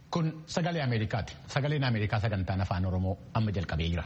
Kun sagalee Ameerikaati. Sagaleen Ameerikaa sagantaan afaan Oromoo amma jalqabee jira.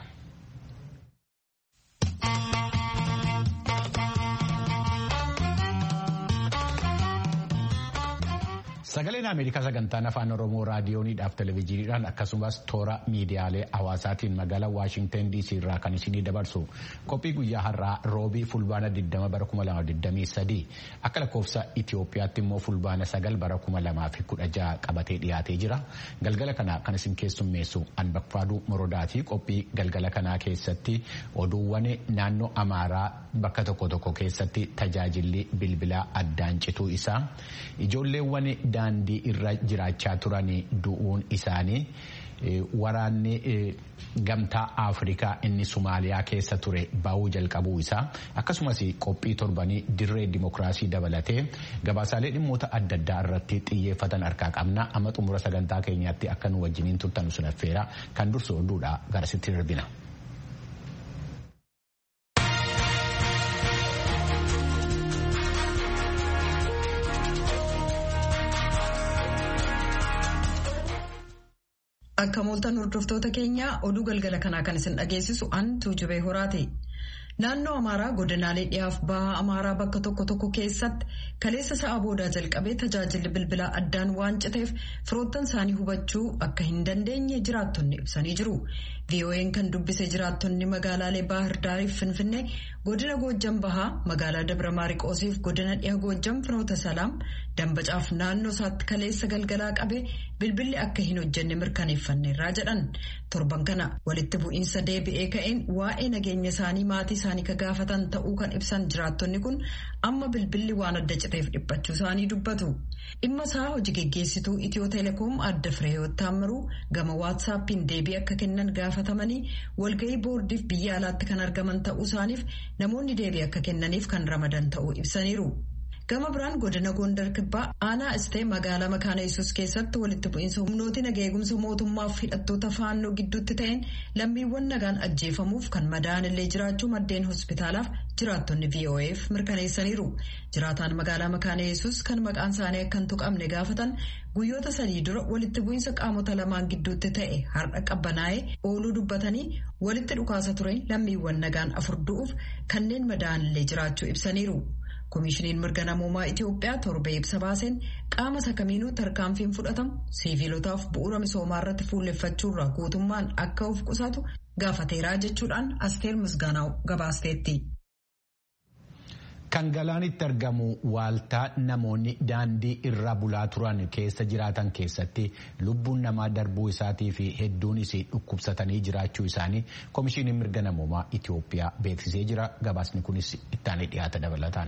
Sagaleen Ameerikaa sagantaan afaan Oromoo raadiyooniidhaaf televezyiiniidhaan akkasumas toora miidiyaalee hawaasaatiin magaalaa Waashinten DC irraa kan isinii dabarsu qophii guyyaa har'aa roobii fulbaana 20 bara 2023 akka lakkoofsa Itoophiyaatti immoo fulbaana 9 bara 2016 qabatee dhiyaatee jira. Galgala kana kan isin keessummeessu Anbaqfaaduu Morodaati. Qophii galgala kanaa keessatti oduuwwan naannoo Amaaraa bakka tokko tokko keessatti tajaajilli bilbilaa addaan cituu isaa ijoolleewwan daandii irra jiraachaa turan du'uun isaanii waraanni gamtaa afrikaa inni somaaliyaa keessa ture ba'uu jalqabuu isaa akkasumas qophii torbanii dirree dimokiraasii dabalatee gabaasaalee dhimmoota adda addaa irratti xiyyeeffatan harkaa qabna amma xumura sagantaa keenyaatti akka nu wajjiniin turtan sun affeera kan dursu oduudha garasitti darbina. Akka mooltan hordoftoota keenyaa oduu galgala kanaa kan isin dhageessisu an tuujubee horaati. Naannoo Amaaraa godinaalee dhiyaaf bahaa Amaaraa bakka tokko tokko keessatti kaleessa sa'a boodaa jalqabee tajaajilli bilbilaa addaan waan citeef firoottan isaanii hubachuu akka hin dandeenye jiraattonni ibsanii jiru. VOA'n kan dubbise jiraattonni magaalaalee Baahir Daariif Finfinnee godina Goojjam Bahaa magaalaa Dabra Maariqoosiif godina dhiha Goojjam Finoota Salaam dambacaaf naannoo isaatti kaleessa galgalaa qabee bilbilli akka hin hojjenne mirkaneeffanneerraa jedhan. Torban kana walitti bu'iinsa deebi'ee ka'een waa'ee nageenya isaanii maatii isaanii ka gaafatan ta'uu kan ibsan jiraattonni kun amma bilbilli waan adda citeef dhiphachuu isaanii dubbatu. Dhimma isaa hojii geggeessituu Itiyoo Teleekoom adda Fireewoot Taammiruu gama waatsaappiin deebii akka kennan gaafatamanii walgahii boordiif biyya alaatti kan argaman ta'uu isaaniif namoonni deebii akka kennaniif kan ramadan ta'uu ibsaniiru. Gama biraan godina Gondar Kibbaa aanaa istee magaalaa Makaana Yesuus keessatti walitti bu'iinsa humnooti naga eegumsa mootummaaf hidhattoota faannoo gidduutti ta'een lammiiwwan nagaan ajjeefamuuf kan madaa'an illee jiraachuu maddeen hospitaalaaf jiraattonni VOA'f mirkaneessaniiru. Jiraataan magaalaa Makaana Yesuus kan maqaan isaanii akka hin tuqamne gaafatan guyyoota sadii dura walitti bu'iinsa qaamota lamaan gidduutti ta'e har'a qabbanaa'ee ooluu dubbatanii walitti dhukaasa ture lammiiwwan nagaan afur du'uuf kanneen madaa'an illee jiraachuu ibsaniiru. Koomishiniin mirga namoomaa Itoophiyaa torbee ibsa baaseen qaama sakamiinuu tarkaanfiin fudhatamu siviilotaaf bu'uura misoomaa irratti fuulleffachuurraa guutummaan akka of qusatu gaafateeraa jechuudhaan asteer misgaanaa gabaasteetti. Kan galaanitti argamu waaltaa namoonni daandii irra bulaa turan keessa jiraatan keessatti lubbuun namaa darbuu isaatii fi hedduunis dhukkubsatanii jiraachuu isaanii koomishiniin mirga namoomaa Itoophiyaa beeksisee jira. Gabaasni kunis ittaanee dhiyaata dabalataan.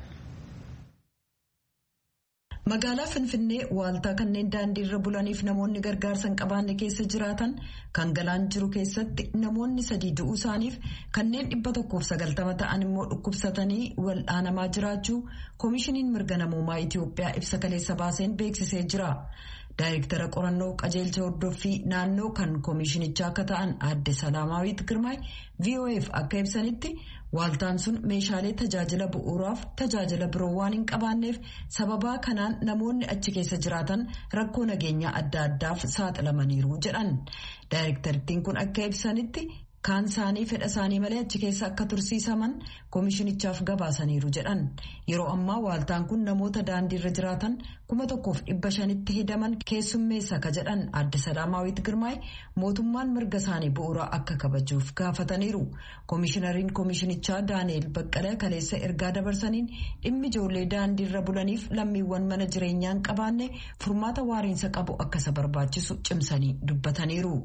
Magaalaa Finfinnee waaltaa kanneen daandii irra bulaniif namoonni gargaarsa hin qabaanne keessa jiraatan kan galaan jiru keessatti namoonni sadii du'uu isaaniif kanneen dhibba tokkoof sagaltama ta'an immoo dhukkubsatanii wal'aanamaa jiraachuu koomishiniin mirga namoomaa Itoophiyaa ibsa kaleessa baaseen beeksisee jira. Daayirektara qorannoo qajeelcha hordoffii naannoo kan koomishinichaa akka ta'an aadde Salaamaawwiit Girmaay VOA'f akka ibsanitti waaltaan sun meeshaalee tajaajila bu'uuraaf tajaajila biroo waan hin qabaanneef sababaa kanaan namoonni achi keessa jiraatan rakkoo nageenyaa adda addaaf saaxilamaniiru jedhan. Daayirektarittiin kun akka ibsanitti kaan isaanii fedha isaanii malee achi keessa akka tursiisaman koomishinichaaf gabaasaniiru jedhan yeroo ammaa waaltaan kun namoota daandiirra jiraatan kuma tokkoof dhibba shanitti hidaman keessummeessa ka jedhan aadde salaamaawwiit girmaay mootummaan mirga isaanii bu'uuraa akka kabajuuf gaafataniiru koomishinariin koomishinichaa daani'eel baqqalee kaleessa ergaa dabarsaniin dhimmi ijoollee daandiirra bulaniif lammiiwwan mana jireenyaa hin qabaanne furmaata waariinsa qabu akka isa barbaachisu cimsanii dubbataniiru.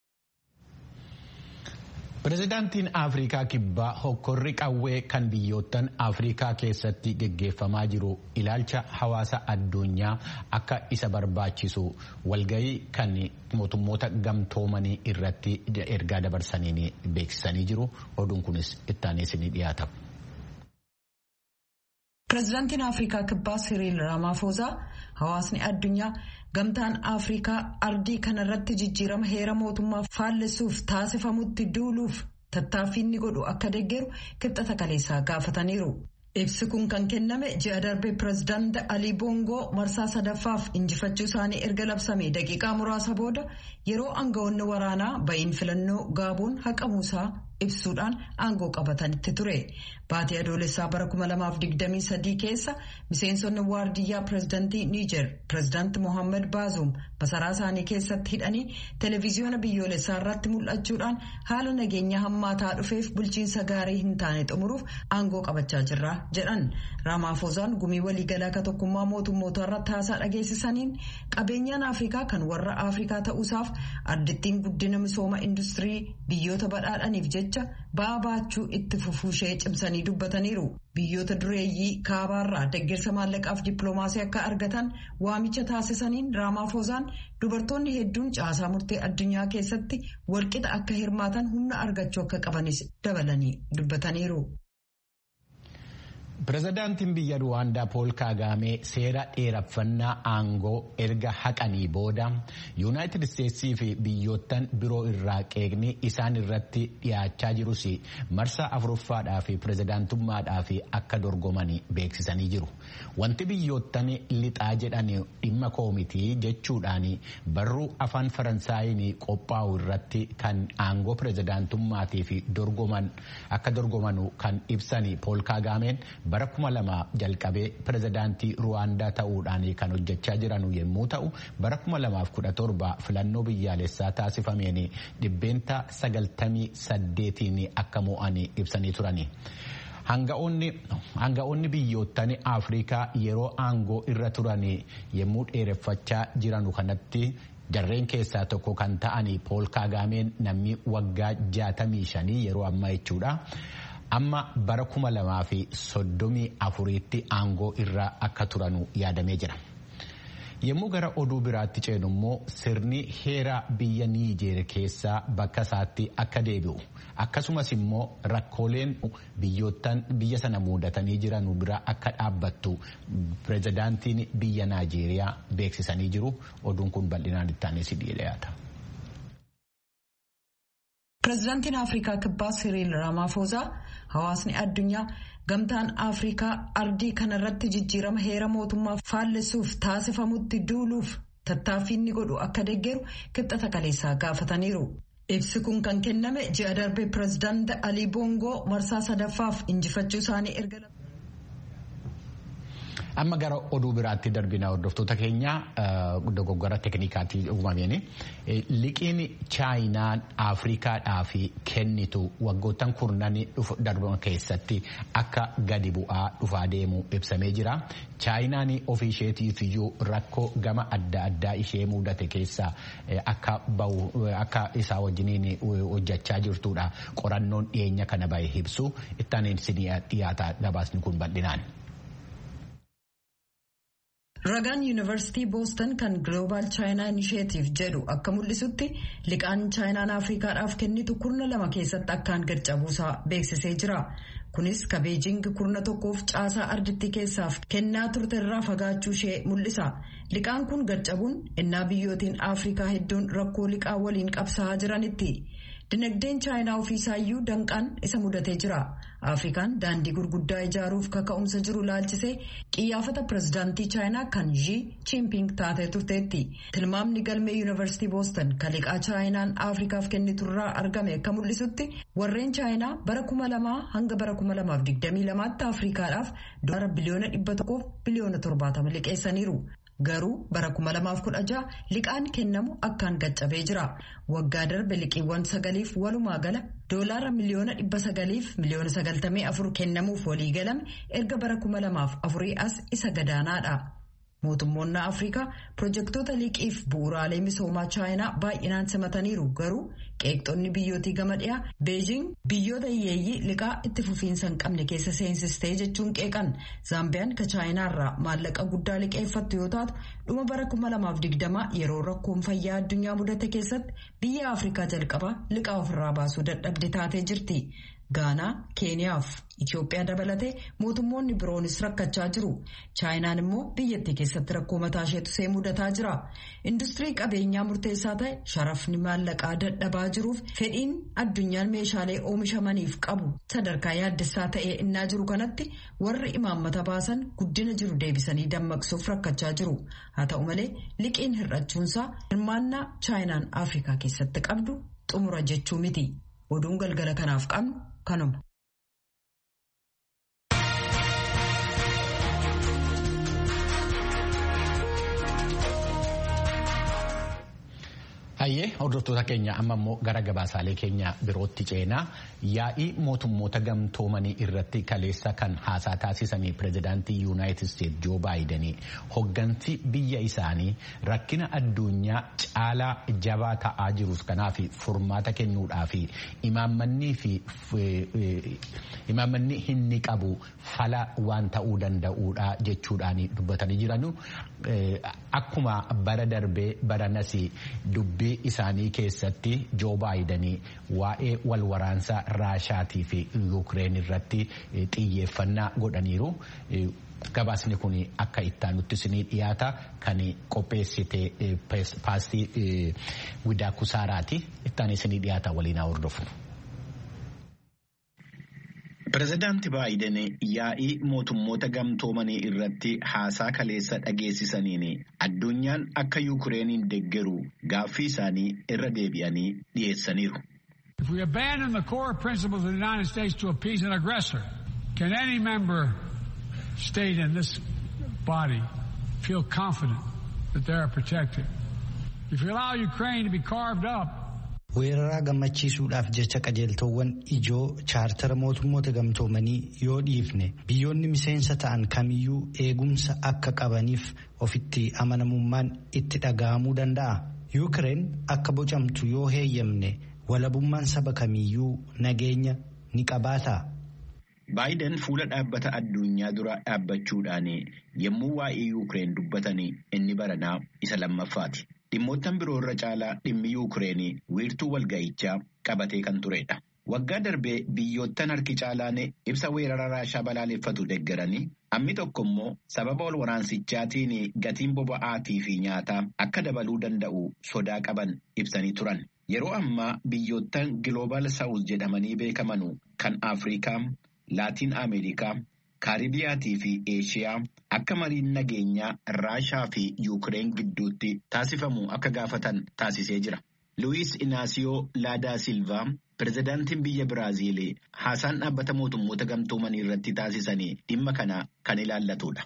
Pireezidaantiin Afrikaa Kibbaa hokkorri qawwee kan biyyoottan Afrikaa keessatti geggeeffamaa jiru ilaalcha hawaasa addunyaa akka isa barbaachisu walgahii kan mootummoota gamtoomanii irratti ergaa dabarsaniin beeksisanii jiru. Oduun kunis ittaanee isinii dhiyaata. Pireezidaantiin Afrikaa Kibbaa Siriil Ramaphosa hawaasni addunyaa gamtaan Afrikaa ardii kanarratti jijjiirama heera mootummaa faallessuuf taasifamutti duuluuf tattaaffii inni godhu akka deeggaru kibxata kaleessaa gaafataniiru. Ibsi kun kan kenname ji'a darbe pirezidaanti Alii Boongoo marsaa sadaffaaf injifachuu isaanii erga labsame daqiiqaa muraasa booda yeroo aangawoonni waraanaa ba'iin filannoo gaaboon haqamuusaa ibsuudhaan aangoo qabatanitti ture. Baatii adoolessaa bara 2023 keessa miseensonni waardiyyaa pirezidaantii Niijer pirezidaanti Mohaammed Baazoum masaraa isaanii keessatti hidhanii televiziyoona biyyoolessaa irratti mul'achuudhaan haala nageenya hammaataa dhufeef bulchiinsa gaarii hin taane xumuruuf aangoo qabachaa jirra jedhan. Raamaafozaan gumii waliigalaa ka tokkummaa mootummoota irratti haasaa dhageessisaniin qabeenyaan Afrikaa kan warra Afrikaa ta'uusaaf addittiin guddina misooma industirii biyyoota badhaadhaniif jecha ba'aa baachuu itti fufuushee cimsanii dubbataniiru. Biyyoota dureeyyii kaabaarraa deeggarsa maallaqaaf dippiloomaasii akka argatan waamicha taasisaniin Raamaafozaan dubartoonni hedduun caasaa murtee addunyaa keessatti walqixa akka hirmaatan humna argachuu akka qabanis dabalanii dubbataniiru. Pireezidaantiin biyya Ruwaandaa Pool Kaagaamee seera dheeraffannaa aangoo erga haqanii booda Yuunaayitid Isteetsii fi biyyoottan biroo irraa qeeqni isaan irratti dhiyaachaa jirus marsaa afuruffaadhaa fi pireezidaantummaadhaa fi akka dorgomanii beeksisanii jiru. Wanti biyyoottan lixaa jedhan dhimma koomitii jechuudhaan barruu afaan Faransaayiin qophaa'u irratti kan aangoo pireezidaantummaatii fi dorgoman akka dorgomanu kan ibsan Pool Kaagaameen. bara kuma lama jalqabee pirezidaantii ruwaandaa ta'uudhaan kan hojjechaa jiran yommuu ta'u bara kuma lamaaf kudha torba filannoo biyyaalessaa taasifameen dhibbeenta sagaltamii saddeetiin akka mo'an ibsanii turani. Hanga'oonni biyyoottan Afrikaa yeroo aangoo irra turan yommuu dheereffachaa jiranu kanatti jarreen keessaa tokko kan ta'an pool kaagaameen namni waggaa jaatamii shanii yeroo ammaa jechuudha. amma bara kuma lamaa fi soddomii afuriitti aangoo irraa akka turanu yaadamee jira. Yommuu gara oduu biraatti ceenu immoo sirni heera biyya Niijeer keessaa bakka isaatti akka deebi'u akkasumas immoo rakkooleen biyyoottan biyya sana muudatanii jiran bira akka dhaabbattu pireezidaantiin biyya Naajeeriyaa beeksisanii jiru. Oduun kun bal'inaan itti aanee si dhiyaata. Pireezidaantiin Afrikaa Kibbaa Siriil Ramaphosa hawaasni addunyaa gamtaan Afrikaa ardii kanarratti jijjiirama heera mootummaa faallessuuf taasifamutti duuluuf tattaaffii inni godhu akka deeggaru kibxata kaleessaa gaafataniiru. Ibsi kun kan kenname ji'a darbe pireezidaanti Alii Boongoo marsaa sadaffaaf injifachuu isaanii erga. Amma gara oduu biraatti darbina hordoftoota keenya dogoggora teeknikaatii uumameen liqiin chaayinaan Afrikaadhaaf kennitu waggoottan kurnan darban keessatti akka gadi bu'aa dhufaa deemu ibsamee jira. Chaayinaan ofii isheetiif iyyuu rakkoo gama adda addaa ishee mudate keessa akka isaa wajjiniin hojjechaa jirtudha. Qorannoon dhiyeenya kana bahe ibsu ittaan dhiyaata gabaasni kun bal'inaan. Ragaan yuunivarsiitii boostan kan Global China Initiative jedhu akka mul'isutti liqaan chaayinaan Afrikaadhaaf kennitu kurna lama keessatti akkaan gad cabuusaa beeksisee jira. Kunis ka Beejing kurna tokkoof caasaa ardittii keessaaf kennaa turte irraa fagaachuu ishee mul'isa. Liqaan kun gad cabuun innaa biyyootiin Afrikaa hedduun rakkoo liqaa waliin qabsaa'aa jiranitti. Dinagdeen chaayinaa ofiisaayyuu danqaan isa mudatee jira. Afrikaan daandii gurguddaa ijaaruuf kaka'umsa jiru laalchisee qiyyaafata pireezidaantii chaayinaa kan Xi Jinping taatee turteetti. Tilmaamni galmee yuunivarsiitii boostan kan liqaa chaayinaan Afrikaaf kenniturraa argame akka mul'isutti warreen chaayinaa bara kuma lamaa hanga bara kuma lamaaf digdamii lamaatti Afrikaadhaaf dolara biliyoona dhibba tokkoof biliyoona torbaatama liqeessaniiru. Garuu bara 2016 liqaan kennamu akkaan gaccabee jira. Waggaa darbe liqiiwwan sagaliif walumaa gala doolaara miliyoona dhibba sagaliif miliyoona sagaltamii afur kennamuuf walii galame erga bara 2004 as isa gadaanaadha. Mootummoonni Afrikaa pirojektoota liqiif bu'uuraalee misoomaa chaayinaa baay'inaan simataniiru garuu qeeqxonni biyyootii gama dhiyaa beejing biyyoota hiyyeeyyii liqaa itti fufiinsa hin qabne keessa seensistee jechuun qeeqan zaambiyaan ka chaayinaarraa maallaqa guddaa liqeeffattu yoo taatu dhuma bara 2020 yeroo rakkoon fayyaa addunyaa mudate keessatti biyya afrikaa jalqabaa liqaa ofirraa baasuu dadhabde taatee jirti. Gaanaa, Keeniyaa fi Itoophiyaa dabalatee mootummoonni biroonis rakkachaa jiru. Chaayinaan immoo biyyattii keessatti rakkoo mataa isheetu see mudataa jira. Industirii qabeenyaa murteessaa ta'e sharafni maallaqaa dadhabaa jiruuf fedhiin addunyaan meeshaalee oomishamaniif qabu sadarkaa yaaddessaa ta'ee innaa jiru kanatti warri imaammata baasan guddina jiru deebisanii dammaqsuuf rakkachaa jiru. Haa ta'u malee liqiin hir'achuunsaa hirmaannaa Chaayinaan Afrikaa keessatti qabdu xumura jechuu miti. Oduun galgala kanaaf qabnu kanuma. Hayyee hordoftoota keenya amma immoo gara gabaasaalee keenya birootti ceenaa yaa'ii mootummoota gamtoomanii irratti kaleessa kan haasaa taasisanii pirezidaantii yuunaayitid isteet joo baayidanii hoggansi biyya isaanii rakkina addunyaa caalaa jabaa ta'aa jirus kanaaf furmaata kennuudhaaf imaammanni inni qabu fala waan ta'uu danda'uudha jechuudhaan dubbatanii jiranu akkuma bara darbee baranas dubbii. isaanii keessatti joo baayidanii waa'ee wal waraansaa raashaatii fi yuukireen irratti xiyyeeffannaa godhaniiru. Gabaasni kun akka ittaanutti isinii dhiyaata kan qopheessite paastii widaa kusaaraati. Ittaan isinii dhiyaata waliin haa hordofnu. Pireezidaanti Baayiden yaa'ii mootummoota gamtoomanii irratti haasaa kaleessa dhageessisaniin addunyaan akka Yuukireeniin deeggaru gaaffii isaanii irra deebi'anii dhiyeessaniiru. If we abandon the core principles of the United States to appease an aggressor, can any member state in this body feel confident that they are protected? If you allow Ukraine to be carved up, weeraraa gammachiisuudhaaf jecha qajeeltowwan ijoo chaartara mootummoota gamtoomanii yoo dhiifne biyyoonni miseensa ta'an kamiyyuu eegumsa akka qabaniif ofitti amanamummaan itti dhaga'amuu danda'a. yuukireen akka bocamtu yoo heeyyamne walabummaan saba kamiyyuu nageenya ni qabaata. Baayiden fuula dhaabbata addunyaa dura dhaabbachuudhaan yommuu waa'ee yuukireen dubbatan inni baranaa isa lammaffaati. Dhimmoottan biroo irra caalaa dhimmi Yuukireen wiirtuu walga'ichaa qabatee kan turedha. Waggaa darbee biyyoottan harki caalaan ibsa weerara raashaa balaaleffatu deeggaranii hammi tokko immoo sababa wal waraansichaatiin gatiin boba'aatii fi nyaataa akka dabaluu danda'u sodaa qaban ibsanii turan. Yeroo ammaa biyyoottan Giloobal Saawus jedhamanii beekaman kan Afrikaa, Laatiin Ameerikaa, Kaaribiyaatii fi Eeshiyaa akka mariin nageenyaa Raashaa fi Yuukireen gidduutti taasifamu akka gaafatan taasisee jira. Luwiis Inaasiyoo Laadaa Silvaa pirezidaantiin biyya Biraaziil haasaan dhaabbata mootummoota gamtoomanii irratti taasisanii dhimma kana kan ilaallatudha.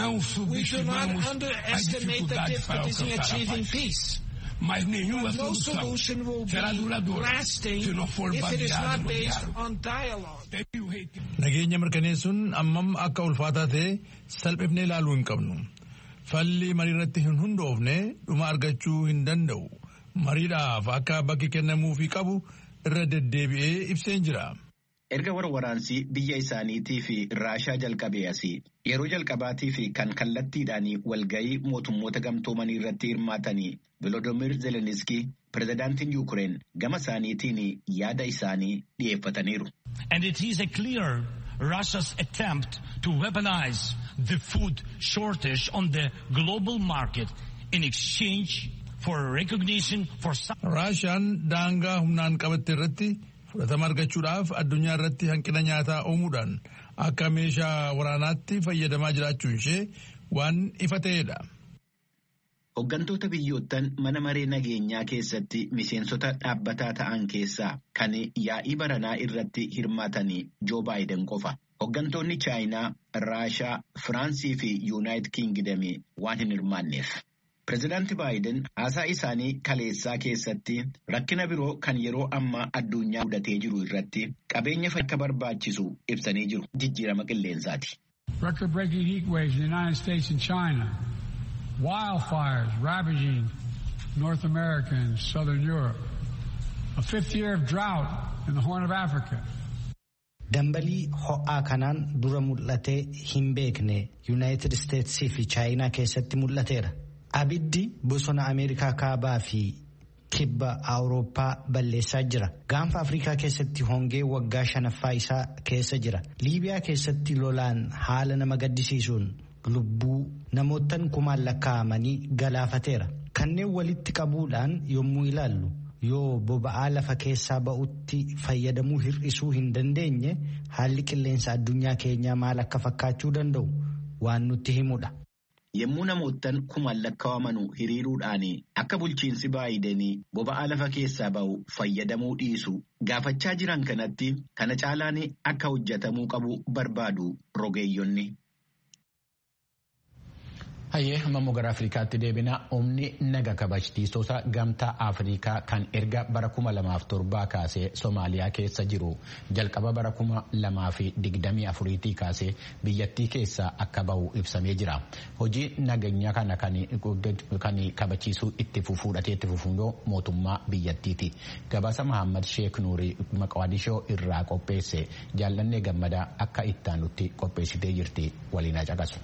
mas nenhuma solução será duradoura se não for baseada no diálogo. Nageenya mirkaneessuun ammam akka ulfaataa ta'e salphifnee ilaaluu hin qabnu. Falli marii irratti hin hundoofne dhuma argachuu hin danda'u. Mariidhaaf akka bakki kennamuufii qabu irra deddeebi'ee ibseen jira. Erga warwaraansii biyya isaaniitii fi raashaa jalqabee asii yeroo jalqabaatii fi kan kallattiidhaan walgayii mootummoota gamtoomanii irratti hirmaatanii Volodymyr Zeleniski pirezidaantiin Yuukireen gama isaaniitiin yaada isaanii dhiyeeffataniiru. And it is a clear Russia's attempt to weaponize the food shortage on the global market in exchange for recognition for Raashaan daangaa humnaan qabatte irratti fudhatama argachuudhaaf addunyaa irratti hanqina nyaataa uumuudhaan akka meeshaa waraanaatti fayyadamaa jiraachuun ishee waan ifa ta'edha. Hooggantoota biyyoottan mana maree nageenyaa keessatti miseensota dhaabbataa ta'an keessaa kan yaa'ii baranaa irratti hirmaatanii Joo Baayiden qofa. Hooggantoonni Chaayinaa, Raashaa, Firaansii fi Yuunaayitid Kiingidamii waan hin hirmaanneef. Pireezidaanti Baayiden haasaa isaanii kaleessaa keessatti rakkina biroo kan yeroo ammaa addunyaa mudatee jiru irratti qabeenya akka barbaachisu ibsanii jiru jijjiirama qilleensaati. Record-breaking heat waves in the United States and China, wildfires ravaging North America and Southern Europe, a fifth year of drought in the Horn of Africa. Dambalii ho'aa kanaan dura mul'atee hin beekne Yuunaayitid Isteetsii fi Chaayinaa keessatti mul'ateera. Abiddi bosona Ameerikaa kaabaa fi kibba awurooppaa balleessaa jira gaanfa afrikaa keessatti hongee waggaa shanaffaa isaa keessa jira liibiyaa keessatti lolaan haala nama gaddisiisuun lubbuu namootan kumaan lakkaa'amanii galaafateera kanneen walitti qabuudhaan yommuu ilaallu yoo boba'aa lafa keessaa ba'utti fayyadamuu hir'isuu hin dandeenye haalli qilleensa addunyaa keenyaa maal akka fakkaachuu danda'u waan nutti himudha. Yommuu namoottan kumaan lakkaa'aman hiriiruudhaan akka bulchiinsi baayidenii boba'aa lafa keessaa ba'u fayyadamuu dhiisu gaafachaa jiran kanatti kana caalaan akka hojjetamuu qabu barbaadu rogeeyyonni. Hayyee amma gara Afrikaatti deebina humni naga kabachiistota gamtaa Afrikaa kan erga bara kuma lamaaf torbaa kaasee Somaaliyaa keessa jiru jalqaba bara kuma lamaa fi digdamii afuriitii kaasee biyyattii keessaa akka bahu ibsamee jira. Hojii nageenya kana kan kabachiisuu itti fudhatee itti fufuun mootummaa biyyattiiti. Gabaasa Mahammad Sheek Nuurii Maqaadishoo irraa qopheesse jaallannee gammadaa akka ittaanutti qopheessitee jirti waliin caqasu.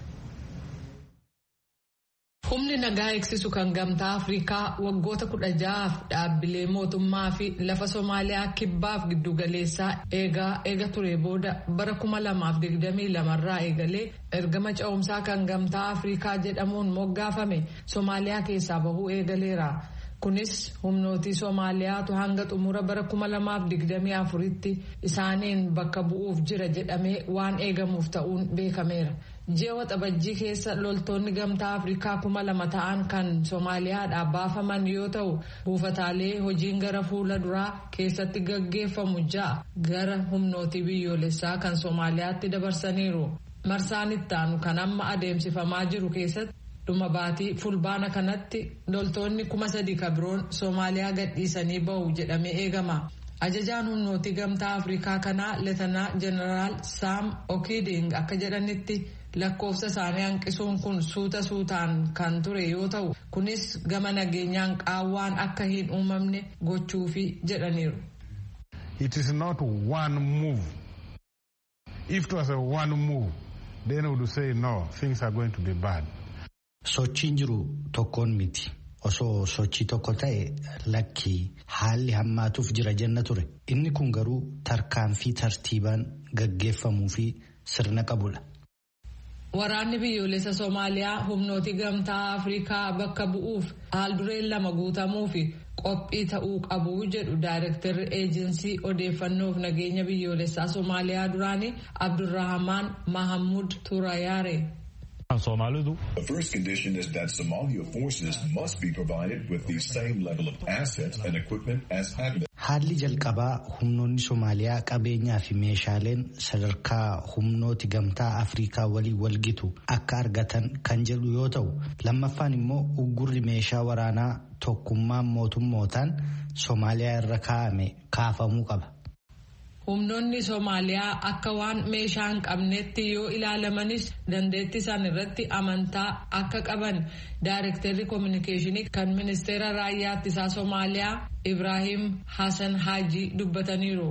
Humni nagaa eegsisu kan gamtaa Afrikaa waggoota kudha ja'aaf dhaabbilee mootummaa fi lafa Somaaliyaa kibbaaf giddugaleessaa eegaa eega ture booda bara kuma lamaaf digdamii lamarraa eegalee ergama ce'umsaa kan gamtaa Afrikaa jedhamuun moggaafame Somaaliyaa keessaa bahuu eegaleera. Kunis humnootii Somaaliyaatu hanga xumura bara kuma lamaaf digdamii afuritti isaaniin bakka bu'uuf jira jedhamee waan eegamuuf ta'uun beekameera. Ji'a waxabajjii keessa loltoonni gamtaa Afrikaa kuma lama ta'an kan Somaaliyaadhaa baafaman yoo ta'u buufataalee hojiin gara fuula duraa keessatti gaggeeffamu ja'a gara humnootii biyyoolessaa kan Somaaliyaatti dabarsaniiru. Marsaan ittaanu kan amma adeemsifamaa jiru keessatti dhuma baatii fulbaana kanatti loltoonni kuma sadi kabiroon Somaaliyaa gadhiisanii bahu jedhamee eegama. Ajajaan humnootii gamtaa Afrikaa kanaa Leetanaa Jeneraal Saam Okiiding akka jedhanitti lakkoofsa isaanii hanqisuun kun suuta suutaan kan ture yoo ta'u kunis gama nageenyaan qaawwaan akka hin uumamne gochuufi jedhaniiru. It is not one move. If it was a one move, then we would say no, things are going to be bad. Sochiin jiru tokkoon miti. Osoo sochii tokko ta'e lakkii haalli hammaatuuf jira jenna ture. Inni kun garuu tarkaanfii tartiibaan gaggeeffamuu fi sirna qabudha. Waraanni biyyoolessa Somaaliyaa humnooti gamtaa Afrikaa bakka bu'uuf haaldureen lama guutamuu fi qophii ta'uu qabu jedhu daayirektarri eejinsii odeeffannoof nageenya biyyoolessaa Somaaliyaa duraanii Abdurrahamaan Mahamud Turayaare. The first condition is that Somalia forces must be provided with the same level of assets and equipment as ADMIS. Haalli jalqabaa humnoonni Somaaliyaa qabeenyaa fi meeshaaleen sadarkaa humnooti gamtaa Afrikaa waliin walgitu akka argatan kan jedhu yoo ta'u lammaffaan immoo uggurri meeshaa waraanaa tokkummaan mootummootaan Somaaliyaa irra kaa'ame kaafamuu qaba. Humnoonni Somaaliyaa akka waan meeshaa hin qabnetti yoo ilaalamanis dandeettii isaan irratti amantaa akka qaban daayirektarri koominikeeshinii kan ministeera raayyaa ittisaa Somaaliyaa Ibrahim Hassan Haji dubbataniiru.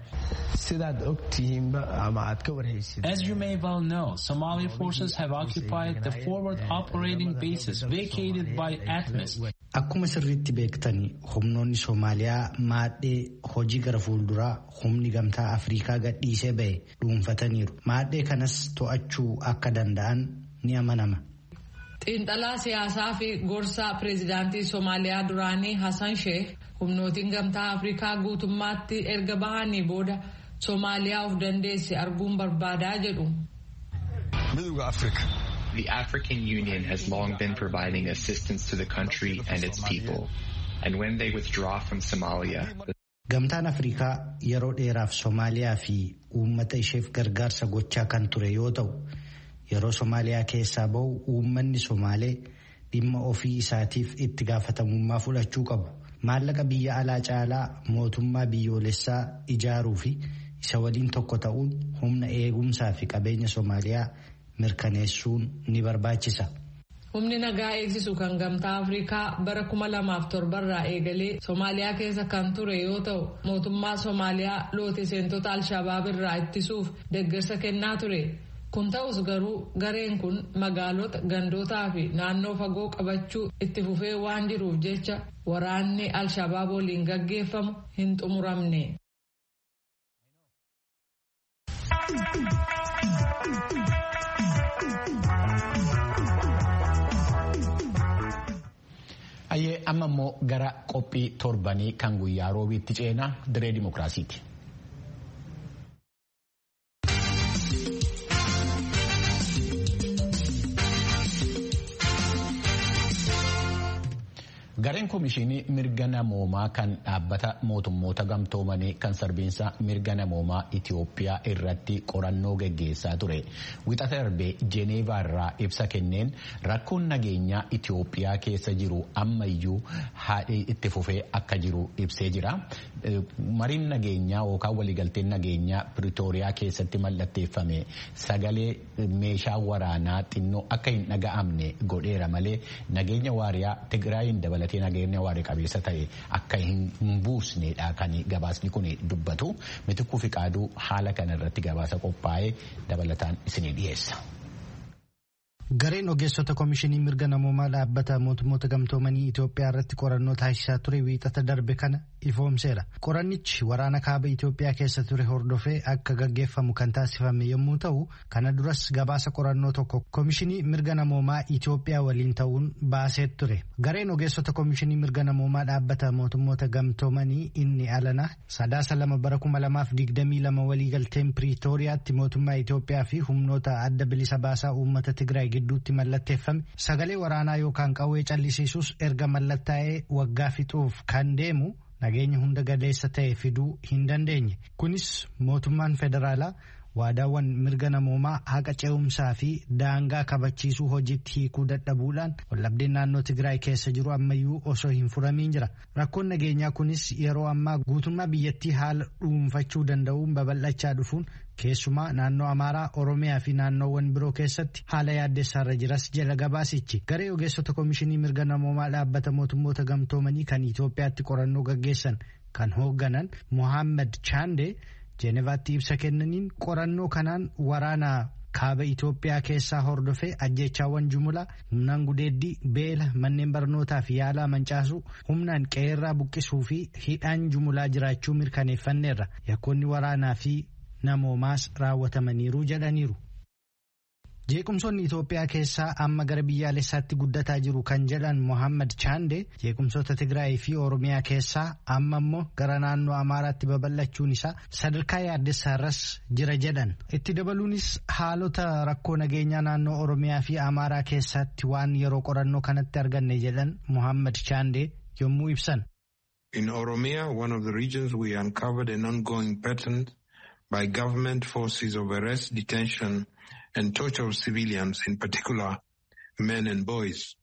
As you may well know, Somali forces have occupied the forward operating bases vacated by ATMIS. Akkuma sirriitti beektani humnoonni Somaaliyaa maadhee hojii gara fuulduraa humni gamtaa Afrikaa gadhiisee ba'e dhuunfataniiru. Maadhee kanas to'achuu akka danda'an ni amanama. Xiinxalaa siyaasaa fi gorsaa pireezidaantii Somaaliyaa duraanii Hassan Sheikh humnootiin gamtaa Afrikaa guutummaatti erga bahanii booda Somaaliyaa of dandeesse arguun barbaadaa jedhu. The African Union has long been providing assistance to the country and its people. And when they withdraw from Somalia, Gamtaan Afrikaa yeroo dheeraaf Somaaliyaa fi uummata isheef gargaarsa gochaa kan ture yoo ta'u, yeroo Somaaliyaa keessaa bahu uummanni Somaalee dhimma ofii isaatiif itti gaafatamummaa fudhachuu qabu. Maallaqa biyya alaa caalaa mootummaa biyyoolessaa ijaaruu fi isa waliin tokko ta'uun humna eegumsaa fi qabeenya Somaaliyaa mirkaneessuun ni barbaachisa. Humni nagaa eegsisu kan gamtaa Afrikaa bara kuma lamaaf torbarraa eegalee Somaaliyaa keessa kan ture yoo ta'u mootummaa Somaaliyaa loote seentota Alshabaab irraa ittisuuf deeggarsa kennaa ture. Kun ta'us garuu gareen kun magaalota gandootaa fi naannoo fagoo qabachuu itti fufee waan jiruuf jecha waraanni Alshabaab waliin gaggeeffamu hin xumuramne. Ayyee amma immoo gara qophii torbanii kan guyyaa roobiitti ceenaa diree dimokiraasiiti. Gareen Komishinii Mirga Namoomaa kan dhaabbata mootummoota gamtoomanii kan sarbiinsa mirga namoomaa Itiyoophiyaa irratti qorannoo geggeessaa ture. Wixata darbee Jeeneevaa irraa ibsa kenneen rakkoon nageenyaa Itiyoophiyaa keessa jiru ammayyuu haadhii itti fufee akka jiru ibsee jira. Mariin nageenyaa yookaan waliigalteen nageenyaa Piriitooriyaa keessatti mallatteeffame sagalee meeshaa waraanaa xinnoo akka hin dhaga'amne godheera malee nageenya waariyaa Tigraayin dabalatee. gabatee nageenya waarii qabeessa ta'e akka hin buusnedha kan gabaasni kun dubbatu mitikuu fi qaaduu haala kana irratti gabaasa qophaa'ee dabalataan isinii dhiyeessa. Gareen ogeessota komishinii mirga namoomaa dhaabbata mootummoota gamtoomanii Itoophiyaa irratti qorannoo taasisaa ture wiixata darbe kana ifoomseera. Qorannichi waraana kaaba Itoophiyaa keessa ture hordofee akka gaggeeffamu kan taasifame yommuu ta'u, kana duras gabaasa qorannoo tokko komishinii mirga namoomaa Itoophiyaa waliin ta'uun baasee ture. Gareen ogeessota komishinii mirga namoomaa dhaabbata mootummoota gamtoomanii inni alana sadaasa lama bara kuma lamaaf digdamii lama waliigalteen Piriitooriyaatti mootummaa Itoophiyaa fi humnoota adda bilisa baasaa uummata Tigraay gidduutti mallatteeffame sagalee waraanaa yookaan qawwee callisiisuus erga mallattaa'ee waggaa fixuuf kan deemu nageenya hunda galeessa ta'e fiduu hin dandeenye kunis mootummaan federaalaa waadaawwan mirga namoomaa haqa ce'umsaa fi daangaa kabachiisuu hojiitti hiikuu dadhabuudhaan wallabdeen naannoo Tigraay keessa jiru ammayyuu osoo hin furamiin jira. Rakkoon nageenyaa kunis yeroo ammaa guutummaa biyyattii haala dhuunfachuu danda'uun babal'achaa dhufuun keessumaa naannoo Amaaraa, Oromiyaa fi naannoowwan biroo keessatti haala yaaddessaarra jiras jala gabaasichi. Garee ogeessota komishinii mirga namoomaa dhaabbata mootummoota gamtoomanii kan Itoophiyaatti qorannoo gaggeessan kan hoogganan Mohaammed Chaande. jeenevaatti ibsa kennaniin qorannoo kanaan waraana kaaba Itoophiyaa keessaa hordofee ajjeechaawwan jumlaa humnaan gudeeddii beela manneen barnootaa fi yaalaa mancaasuu humnaan qeerraa buqqisuu fi hidhaan jumlaa jiraachuu mirkaneeffanneerra yakkoonni waraanaa fi namoomaas raawwatamaniiru jedhaniiru. jeequmsoonni Itoophiyaa keessaa amma gara biyyaalessaatti guddataa jiru kan jedhan Mohaammed Chaande jeequmsoota Tigraay fi Oromiyaa keessaa amma immoo gara naannoo Amaaraatti babal'achuun isaa sadarkaa yaaddessaarras jira jedhan. Itti dabaluunis haalota rakkoo nageenyaa naannoo Oromiyaa fi Amaaraa keessatti waan yeroo qorannoo kanatti arganne jedhan Mohaammed Chaande yommuu ibsan. In Oromia, one of the regions we uncovered an ongoing pattern by government forces of arrest, detention, and torture of civilians, in particular men and boys,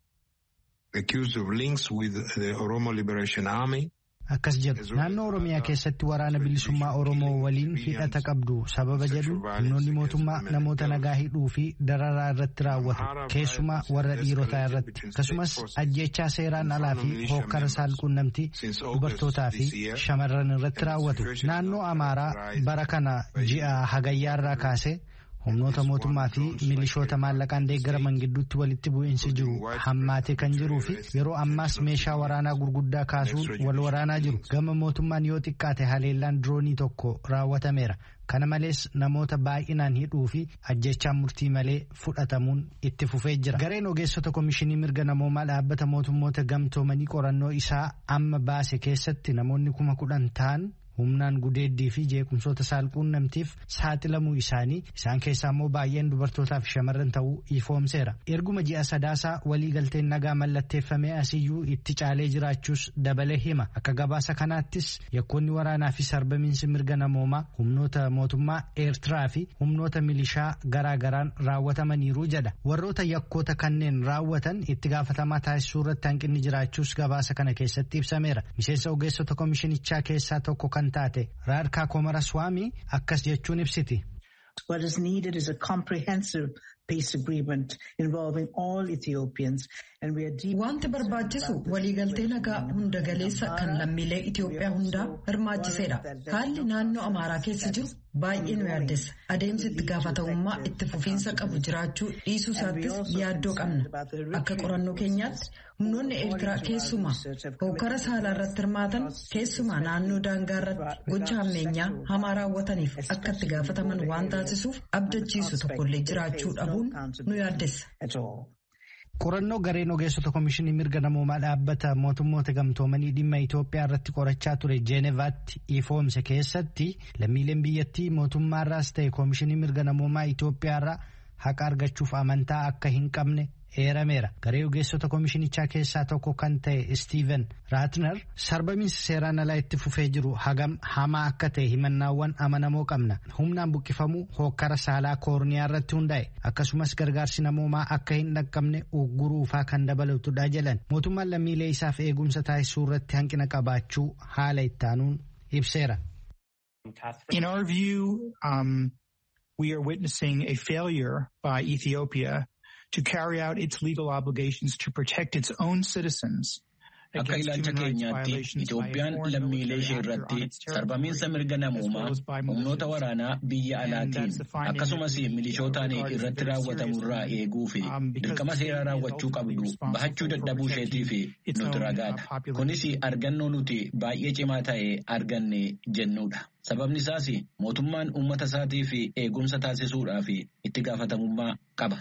accused of links with the Oromo Liberation Army. Akkas jedhu naannoo Oromiyaa keessatti waraana bilisummaa Oromoo waliin hidhata qabdu sababa jedhu humnoonni mootummaa namoota nagaa hidhuu fi dararaa irratti raawwatu keessumaa warra dhiirotaa irratti akkasumas ajjechaa seeraan alaa fi hokkara saalquunnamtii dubartootaa fi shamarran irratti raawwatu naannoo Amaaraa bara kana ji'a hagayyaarraa kaasee humnoota mootummaa fi milishoota maallaqaan deeggaraman gidduutti walitti bu'iinsi jiru hammaatee kan jiruu fi yeroo ammaas meeshaa waraanaa gurguddaa kaasuun wal waraanaa jiru gama mootummaan yoo xiqqaate haleellaan diroonii tokko raawwatameera kana malees namoota baay'inaan hidhuu fi ajjechaan murtii malee fudhatamuun itti fufee jira gareen ogeessota komishinii mirga namoomaa dhaabbata mootummoota gamtoomanii qorannoo isaa amma baase keessatti namoonni kuma kudhan ta'an humnaan gudeeddii fi jeequmsoota saalquunnamtiif saaxilamuu isaanii isaan keessaa immoo baay'een dubartootaa fi shamarran ta'uu ifoomseera erguma ji'a sadaasaa waliigalteen nagaa mallatteeffamee asiyyuu itti caalee jiraachuus dabalee hima akka gabaasa kanaattis yakkoonni waraanaa fi sarbamiinsi mirga namoomaa humnoota mootummaa eertiraa fi humnoota milishaa garaagaraan raawwatamaniiru jedha warroota yakkoota kanneen raawwatan itti gaafatamaa taasisuu irratti hanqinni jiraachuus gabaasa kana keessatti ibsameera miseensa ogeessota komishinichaa keessaa tokko kan taate raadkaa komaraswaamii akkas jechuun ibsiti. What is needed is a comprehensive peace agreement involving all Ethiopians and we are deep Wanti barbaachisu waliigaltee nagaa hunda galeessa kan lammiilee Itoophiyaa hundaa hirmaachiseedha. Haalli naannoo Amaaraa keessa jiru baay'ee nu yaaddessa. Adeemsi itti gaafatamummaa itti fufiinsa qabu jiraachuu dhiisuu isaattis yaaddoo qabna. Akka qorannoo keenyaatti humnoonni Eertiraa keessumaa hokkara saalaa irratti hirmaatan keessumaa naannoo daangaa irratti gocha hammeenyaa hamaa raawwataniif akka itti gaafataman waan taasisuuf abdachiisu tokkollee jiraachuu dhabuun nu yaaddessa. Qorannoo gareen ogeessota komishinii mirga namoomaa dhaabbata mootummoota gamtoomanii dhimma Itoophiyaa irratti qorachaa ture Jeenevaatti ifoomse keessatti lammiileen biyyattii mootummaarraas ta'e komishinii mirga namoomaa Itoophiyaarraa haqa argachuuf amantaa akka hin qabne eerameera. Garee ogeessota komishinichaa keessaa tokko kan ta'e Steven Raatner sarbamiinsa seeraan alaa itti fufee jiru hagam hamaa akka ta'e himannaawwan amanamoo qabna. Humnaan buqqifamuu hokkara saalaa koorniyaa irratti hundaa'e akkasumas gargaarsi namoomaa akka hin dhaqqabne ugguruufaa kan dabalatudha jedhan. Mootummaan lammiilee isaaf eegumsa taasisuu irratti hanqina qabaachuu haala ittaanuun ibseera. In our view, um, we are witnessing a failure by Ethiopia to carry out its legal obligations to protect its own citizens. Akka ilaalcha keenyaatti Itoophiyaan lammiilee ishee irratti sarbamiinsa mirga namoomaa humnoota waraanaa biyya alaatiin akkasumas milishootaan irratti raawwatamurraa eeguu fi dirqama seeraa raawwachuu qabdu bahachuu dadhabuu isheetiif nuti ragaadha. Kunis argannoo nuti baay'ee cimaa ta'e arganne jennuudha. Sababni isaas mootummaan uummata isaatiif eegumsa taasisuudhaaf itti gaafatamummaa qaba.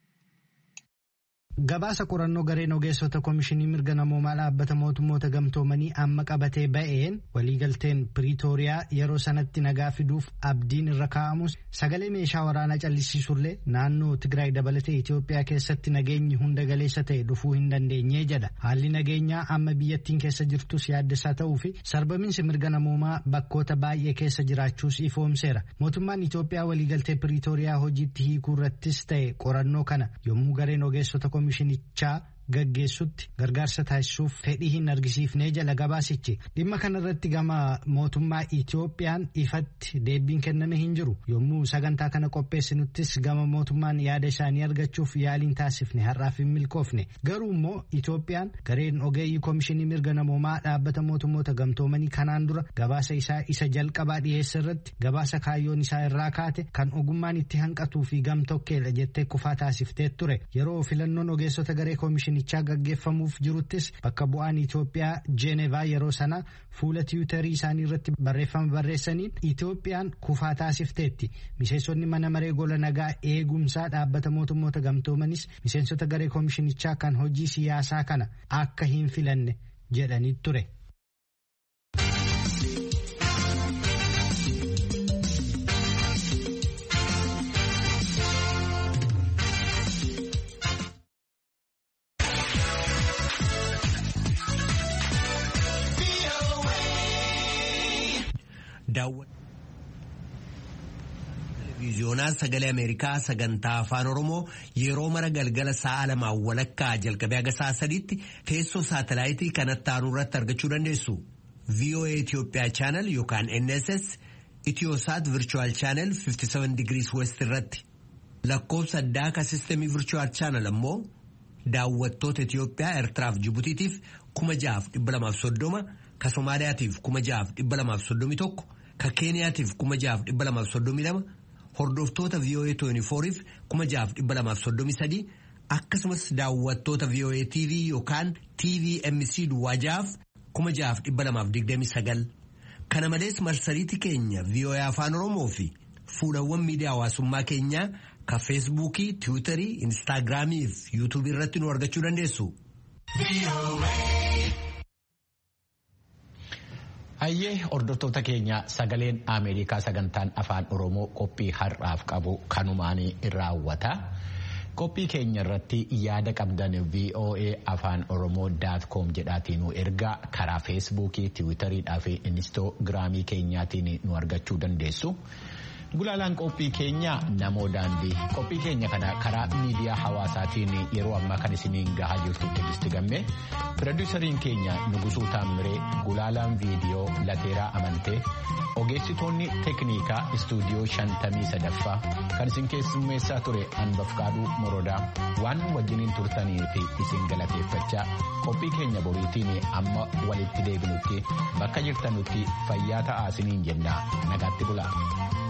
Gabaasa qorannoo gareen ogeessota komishinii mirga namoomaa dhaabbata mootummoota gamtoomanii amma qabatee ba'een waliigalteen piriitooriyaa yeroo sanatti nagaa fiduuf abdiin irra kaa'amus sagalee meeshaa waraanaa callisiisullee naannoo Tigraay dabalatee Itoophiyaa keessatti nageenyi hunda galeessa ta'e dhufuu hin dandeenye jedha. Haalli nageenyaa amma biyyattiin keessa jirtus yaaddessaa ta'uu fi sarbamiinsi mirga namoomaa bakkoota baay'ee keessa jiraachuus ifoomseera. Mootummaan Itoophiyaa waliigaltee piriitooriyaa hojiitti hiikuu irrattis ta'e qorannoo kana yommuu gareen ogeessota komishinichaa gaggeessutti gargaarsa taasisuuf fedhii hin argisiifnee jala gabaasichi dhimma kanarratti gama mootummaa Itoophiyaan ifatti deebiin kenname hin jiru yommuu sagantaa kana qopheessinuttis gama mootummaan yaada isaanii argachuuf yaaliin taasifne har'aaf hin milkoofne garuu immoo Itoophiyaan gareen ogeeyyii komishinii mirga namoomaa dhaabbata mootummoota gamtoomanii kanaan dura gabaasa isaa isa jalqabaa dhiyeessa irratti gabaasa kaayyoon isaa irraa kaate kan ogummaan itti hanqatuu fi gamtokkeedha jettee kufaa taasiftee ture yeroo filannoon ogeessota garee komishinii nichaa gaggeeffamuuf jiruttis bakka bu'aan Itoophiyaa Jeenevaa yeroo sana fuula tiwutarii isaanii irratti barreeffama barreessaniin Itoophiyaan kufaa taasifteetti. Miseensonni mana maree gola nagaa eegumsaa dhaabbata mootummoota gamtoomanis miseensota garee komishinichaa kan hojii siyaasaa kana akka hin filanne jedhanii ture. Televiiziyoonaa sagalee Ameerikaa sagantaa afaan Oromoo yeroo mara galgala sa'a lamaan walakkaa jalqabee haga sa'a sadiitti teessoo saatalaayitii kanatti aanu irratti argachuu dandeessu. VOA Itoophiyaa chaanal yookaan NSS Itiyoosaat Virchuwal chaanal 57 Degrees West irratti. Lakkoofsa addaa ka sistemii Virchuwal chaanal ammoo daawwattoota Itiyoophiyaa Eertiraaf Jibutiitiif kuma jahaaf dhibba lamaaf soddoma ka Somaaliyaatiif kuma jahaaf dhibba lamaaf soddomi tokko ka Keeniyaatiif kuma jahaaf dhibba lamaaf soddomi lama hordoftoota VOA 24f kuma jahaaf dhibba lamaaf soddomi sadii akkasumas daawwattoota VOA TV yookaan TVMC duwwaa jahaaf kuma jahaaf dhibba lamaaf digdami sagal kana malees marsariitii keenya VOA afaan Oromoo fi fuulawwan miidiyaa hawaasummaa keenyaa ka feesbuukii tiwiitarii instaagiraamii fi yuutuubii irratti nu argachuu dandeessu. Hayyee hordoftoota keenya sagaleen Ameerikaa sagantaan afaan Oromoo qophii har'aaf qabu kanumaan raawwata. Qophii keenya irratti yaada qabdan VOA afaan Oromoo daat koom jedhaatiin nu ergaa karaa feesbuukii, tiwiitariidhaa fi inistoogiraamii keenyaatiin nu argachuu dandeessu. Gulaalaan qophii keenya namoo daandii qophii keenya kana karaa miidiyaa hawaasaatiin yeroo ammaa kan isiniin gahaa jirtu Tigisti Gammee piroodiisariin keenya Nugusuu Taammiree gulaalaan viidiyoo Lateeraa Amantee ogeessitoonni teeknikaa istuudiyoo shantamii sadaffaa kan isin keessummeessaa ture Anbafqaaduu Morodaa waan wajjiniin turtanii fi isin galateeffachaa qophii keenya boriitiin amma walitti deebinutti bakka jirtanutti fayyaa ta'aa isiniin jenna nagaatti bulaa.